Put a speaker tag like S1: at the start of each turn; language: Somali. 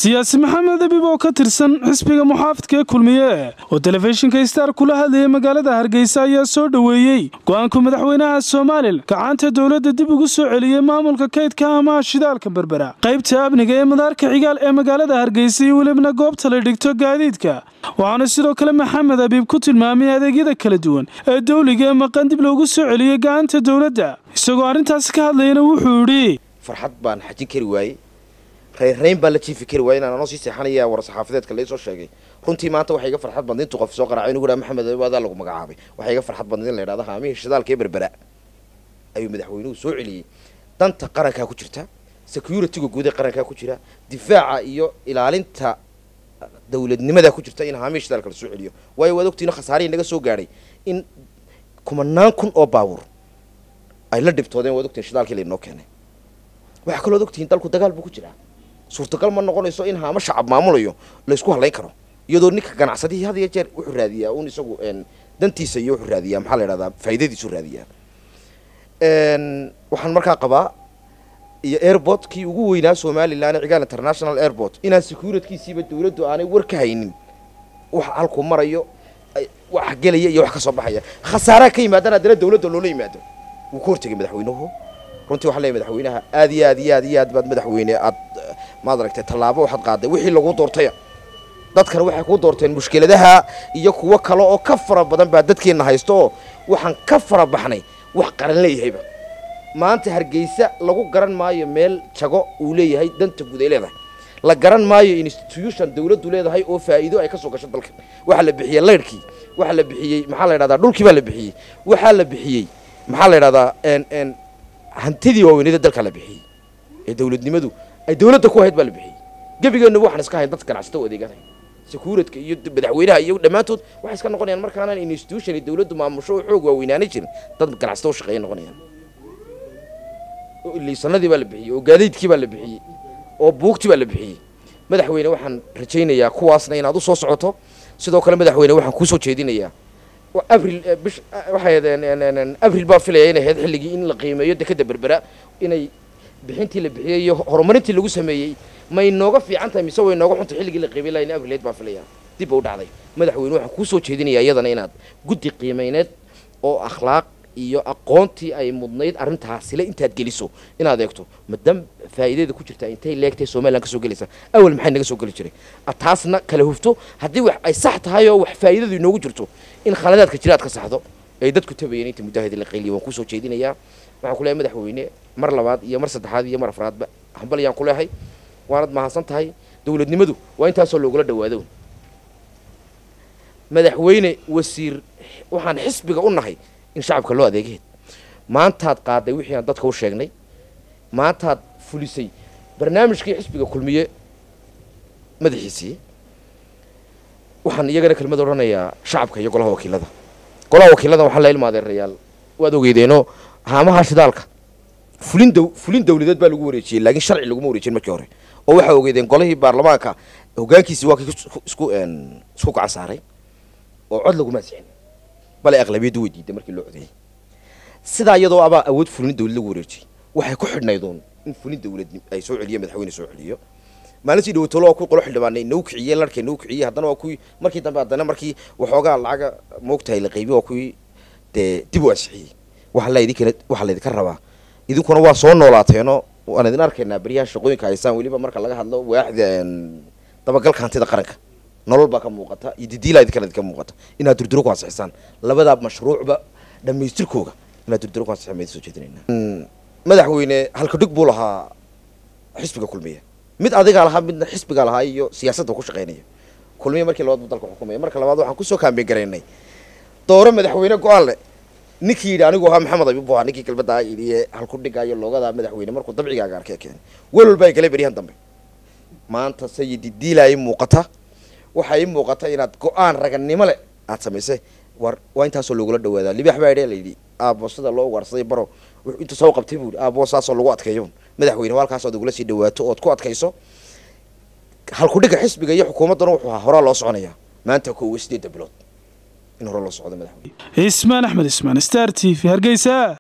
S1: siyaasi maxamed abib oo ka tirsan xisbiga muxaafidka ee kulmiye oo telefishinka star kula hadlayay magaalada hargeysa ayaa soo dhoweeyey go-aanku madaxweynaha somalilan gacanta dowladda dib ugu soo celiyey maamulka kaydka amaha shidaalka berbera qaybta amniga ee madaarka cigaal ee magaalada hargeysa iyo welibna goobta la dhigto gaadiidka waxaana sidoo kale maxamed abiib ku tilmaamay adeegyada kala duwan ee dowliga ee maqan dib loogu soo celiyey gacanta dowladda isagoo arrintaasi ka hadlayana wuxuu idhi
S2: farxad baan xajin kari waayey reyrrayn baan la jiifi kari waayey inaan anoo sii seexanaya war saxaafadeedka laisoo sheegay runtii maanta waxay iga farxad badna intuu qof soo qaracay inugu dhaha maxamed abiib adaa lagu magacaabay waxay iga farxad badna in la yidhahdo haamihii shidaalka ee berbera ayuu madaxweynuhu soo celiyey danta qarankaa ku jirta security-ga guud ee qarankaa ku jira difaaca iyo ilaalinta dawladnimadaa ku jirta in haamihii shidaalka la soo celiyo waayo waad ogtiino khasaarihii naga soo gaadhay in kumanaan kun oo baabuur ay la dhibtoodeen waad ogtiin shidaalkii laynoo keenay waxaa kaloo ad ogtihiin dalku dagaal buu ku jiraa suurtagal ma noqonayso in haamo shacab maamulayo laysku hadlayn karo iyadoo ninka ganacsadihii had iyo jeer wuxuu raadiyaa un isagu dantiisa iyo wuxuu raadiyaa maxaa la yidhahdaa faa'iidadiisu raadiyaa waxaan markaa qabaa iyo airport kii ugu weynaa somalilan cigaal international airport inaan securitkiisiiba dawladdu aanay war ka haynin wax halkuu marayo wax gelaya iyo wax ka soo baxaya khasaaraha ka yimaadana haddana dawladda loola yimaado wuu ka hortegay madaxweynuhu runtii waxaa leeyahy madaxweynaha aad iyo aad iyo aad iyo aad baad madaxweyne aad maad aragtay tallaabo waxaad qaaday wixii lagu doortaya dadkana waxay ku doorteen mushkiladaha iyo kuwo kale oo ka fara badan baa dadkeenna haysto oo waxaan ka fara baxnay wax qaran leeyahayba maanta hargeysa lagu garan maayo meel jago uu leeyahay danta guud ay leedahay la garan maayo institution dawladdu leedahay oo faa'iido ay ka soo gasho dalka waxaa la bixiyey laydhkii waxaa la bixiyey maxaa la yidhahdaa dhulkii baa la bixiyey waxaa la bixiyey maxaa la yidhahdaa n hantidii waaweynada dalka la bixiyey ee dawladnimadu ay dawladda ku ahayd baa la bixiyey gebigeenna waxaan iska hayn dad ganacsata o adeeganay secuuritka iyo madaxweynaha iyo dhammaantood waxay iska noqonayaan markaanaan institution dawladdu maamusho oo xoog waaweynaanay jirin dad ganacsata u shaqeeya noqonayaan liisanadii baa la bixiyey oo gaadiidkii baa la bixiyey oo buugtii baa la bixiyey madaxweyne waxaan rajaynayaa kuwaasna inaad u soo socoto sidoo kale madaxweyne waxaan kuusoo jeedinayaa abril bish waxay abril baa filaya inay ahayd xilligii in la qiimeeyo dekeda berbera inay bixintii la bixiyey iyo horumarintii lagu sameeyey may nooga fiican tahay mise way nooga xuntay xilligii la qiimey laha in abrileed baa filaya dib ba u dhacday madaxweyne waxaan kuusoo jeedinayaa iyadana inaad guddi qiimeyneed oo akhlaaq iyo aqoontii ay mudnayd arrintaasile intaad geliso inaad eegto madam faa'iidada ku jirta intay leegtay somalilan ka soo gelaysa awal maxay naga soo geli jiray taasna kala hufto haddii wax ay sax tahay oo wax faa'iidadu inoogu jirto in khaladaadka jira aad ka saxdo ay dadku tabayeen inta muddahadi la qayliya waan kusoo jeedinayaa waxaan ku leehay madaxweyne mar labaad iyo mar saddexaad iyo mar afraadba hambal ayaan ku leehay waanad mahadsan tahay dawladnimadu waa intaasoo loogula dhawaado madaxweyne wasiir waxaan xisbiga u nahay in shacabka loo adeegaheed maantaad qaaday wixii aan dadka u sheegnay maantaad fulisay barnaamijkii xisbiga kulmiye madaxiisii waxaan iyagana kelmad odhanayaa shacabka iyo golaha wakiilada golaha wakiilada waxaa la ilma adeerayaal waad ogeydeenoo haamaha shidaalka fulin daw fulin dawladeed baa lagu wareejiyey laakiin sharci laguma wareejin markii hore oo waxaa ogeydeen golihii baarlamaanka hoggaankiisii waa kii isku isku gacan saaray oo cod laguma asixin bale aqlabiyaddu way diiday markii loo codeeyey sidaa iyadoo abaa awood fulin dawlad lagu wareejiyey waxay ku xidhnaydoon in fulin dawlad ay soo celiyo madaxweyne soo celiyo maalintii dhawatolo waa kuwi qolo xildhibaanay nagu kiciyey larkay nagu kiciyey haddana waa kuwii markii dambe haddana markii waxoogaa lacaga moogtahay la qaybiy waa kuwii dee dib u ansixiyey waxaa la idinkana waxaa laydinka rabaa idinkuna waa soo noolaateenoo waan idin arkaynaa beryaha shaqooyinka haysaan weliba marka laga hadlo waaxda dabagalka hantida qaranka nolol baa ka muuqata iyo didiilaa idinkana idinka muuqata inaad durduro ku ansixisaan labadaa mashruucba dhammaystirkooga inaad durduro ku ansixisaan baan soo jeedinayna madaxweyne halka dhig buu lahaa xisbiga kulmiye mid adigaa lahaa midna xisbigaa lahaa iyo siyaasadda ku shaqaynaya kulmiye markii labaad buu dalka xukumaya marka labaad waxaan kusoo kaambeyn garaynay dooro madaxweyne go-aan leh ninkii yidhi anigu ahaa maxamed abiib bu ahaa ninkii kelmaddaa yidhi halku dhigaayo loogadaa madaxweyne markuu dabcigaaga arkee keenay welwal baa igala beryahan dambe maanta sayidi diilaa ii muuqata waxaa ii muuqata inaad go-aan raganimo leh aad samaysay war waa intaasoo loogula dhawaadaa libax baa idhe layidhi aabo sida loo ugaarsaday baro intuu soo qabtay buu yidhi aabo saasoo lagu adkeeyo madaxweyne halkaas ood ugula sii dhawaato ood ku adkayso halku dhiga xisbiga iyo xukuumaddana wuxuu ahaa horaa loo soconayaa maanta koowa sideedda bilood in hore loo socdo madaxweyne
S1: ismaan axmed ismaan star t v hargeysa